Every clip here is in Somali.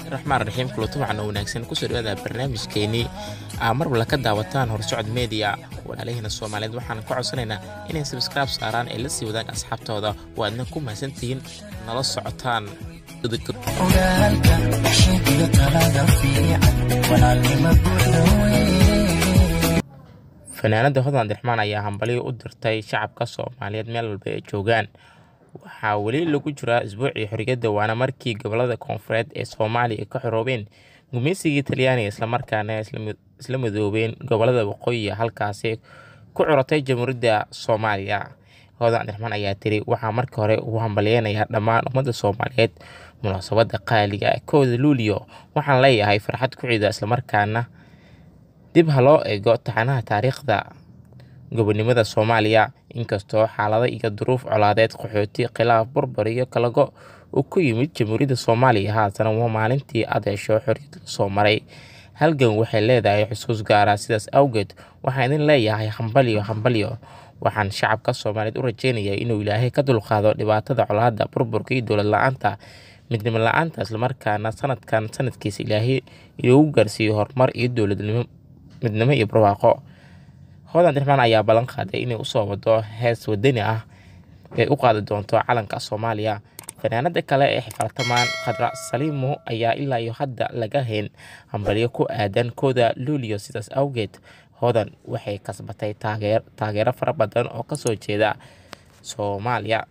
raxmaan raxiim kulato waxaana wanaagsan kusoo dhawaada barnaamijkeenii aa mar walla ka daawataan horsocod media walaalahiina soomaaliyeed waxaan ka codsanaynaa inay sabskraib saaraan ee la sii wadaan asxaabtooda oo aadna ku mahadsantihiin nala socotaan ogaalka sheegiyo talada fiican walaalnimo buuxda wey fanaanada hodan abdiraxmaan ayaa hambalyo u dirtay shacabka soomaaliyeed meel walba ay joogaan waxaa weli lagu jiraa isbuucii xorriyadda waana markii gobolada koonfureed ee soomaaliya ka xoroobeen gumaysigii talyaaniga islamarkaana isla midoobeen gobolada waqooyiga halkaasi ku curatay jamhuuriyadda soomaaliya hodan abdiraxmaan ayaa tiri waxaa marka hore ugu hambalyeynayaa dhammaan ummadda soomaaliyeed munaasabadda qaaliga kooda luuliyo waxaan leeyahay farxad ku ciida islamarkaana dib ha loo eego taxanaha taariikhda gobonimada soomaaliya inkastoo xaalado iyo duruuf colaadeed qaxooti khilaaf burbur iyo kalago uu ku yimid jamhuuriyadda soomaaliya haatana waa maalintii adeesho xorriyad lasoo maray halgan waxay leedahay xusuus gaara sidaas awgeed waxaan idin leeyahay hambalyo hambalyo waxaan shacabka soomaaliyeed u rajeynayaa inuu ilaahay ka dulqaado dhibaatada colaadda burburka iyo dowlad la-aanta midnimo la-aanta islamarkaana sanadkan sanadkiisa ilaahay inoogu gaarsiiyo horumar iyo dowladnimo midnimo iyo barwaaqo hodan abdiraxmaan ayaa ballan qaaday inay usoo wado hees wadani ah ee u qaadi doonto calanka soomaaliya fanaanada kale ee xifaltamaan khadra saliimo ayaa ilaa iyo hadda laga hayn hambalyo ku aadan kooda luuliyo sidaas awgeed hodan waxay kasbatay taageero fara badan oo kasoo jeeda soomaaliya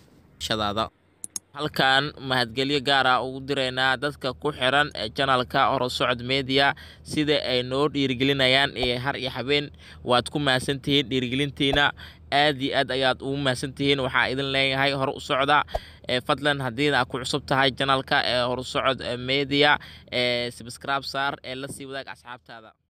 halkan mahadgelyo gaara ugu diraynaa dadka ku xiran ee janalka horosocod media sida ay noo dhiirigelinayaan ee har iyo habeen waad ku mahadsantihiin dhiirigelintiina aad iyo aad ayaad ugu mahadsantihiin waxaa idin leeyahay hor u socda fadlan haddii aa ku cusub tahay janalka ee horsocod media ee sabscribe saar ee la sii wadaag asxaabtaada